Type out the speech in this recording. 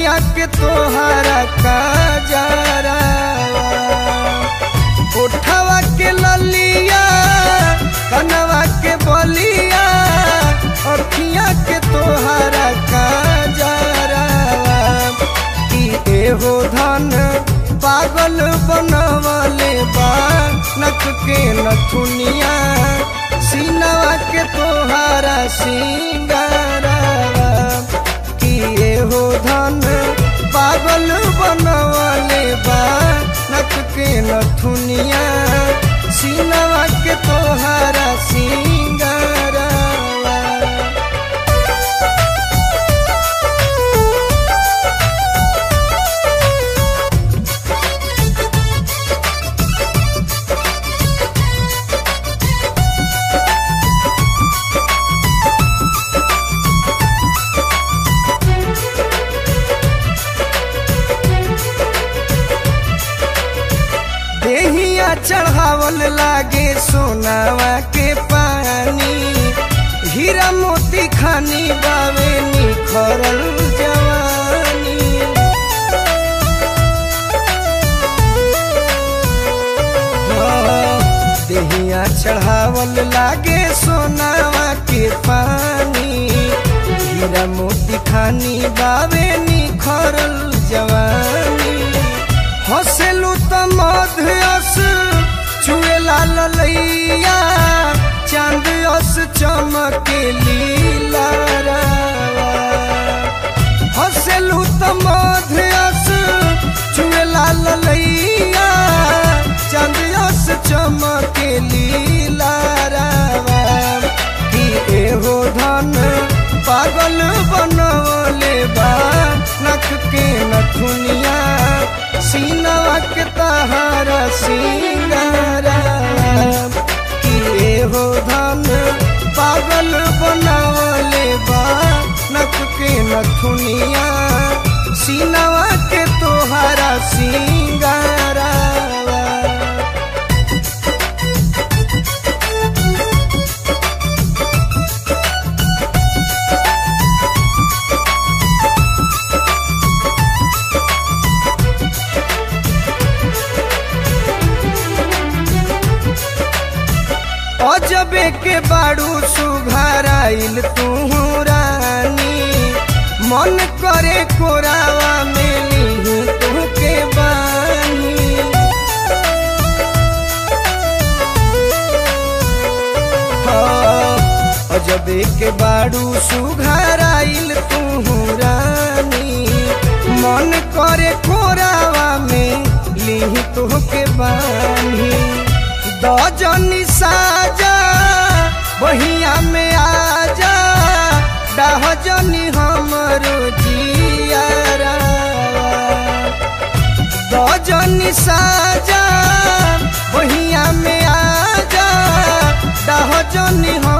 अखिया के तोहरा काजरा उठवा के ललिया कनवा के बलिया अखिया के तोहरा काजरा कि एहो धन पागल बनवले बा नक के नथुनिया सीनवा के तोहरा सिंगारा कि एहो धन पागल बनवले बा नक के नथुनिया सीनवा के तोहरा सिंगारा देहिया चढ़ावल लागे सोनावा के पानी हीरा मोती खानी बावे निखरल जवानी हाँ, देहिया चढ़ावल लागे सोनावा के पानी हीरा मोती खानी बावे निखरल जवानी हसेलू त मधुस चुए लाल लैया चांद अस चमके लीला हसेलू त मधुस चुए लाल लैया चांद अस चमके लीला कि एहो धन पागल बनवले बा नख के नथुनिया सीनवा के तहारा सिंगारा कि एहो धन पागल बनवले बा नख के नथुनिया सीनवा के तोहारा सिंगारा अजबे के बाड़ू सुघराइल तू रानी मन करे कोरावा मिली तू के बानी हाँ, अजबे के बाड़ू सुघराइल तू रानी मन करे कोरावा में ली तू के बानी दजनी साजा बहिया में आजा डहजनी हमरो जियारा दजनी साजा बहिया में आजा डहजनी हम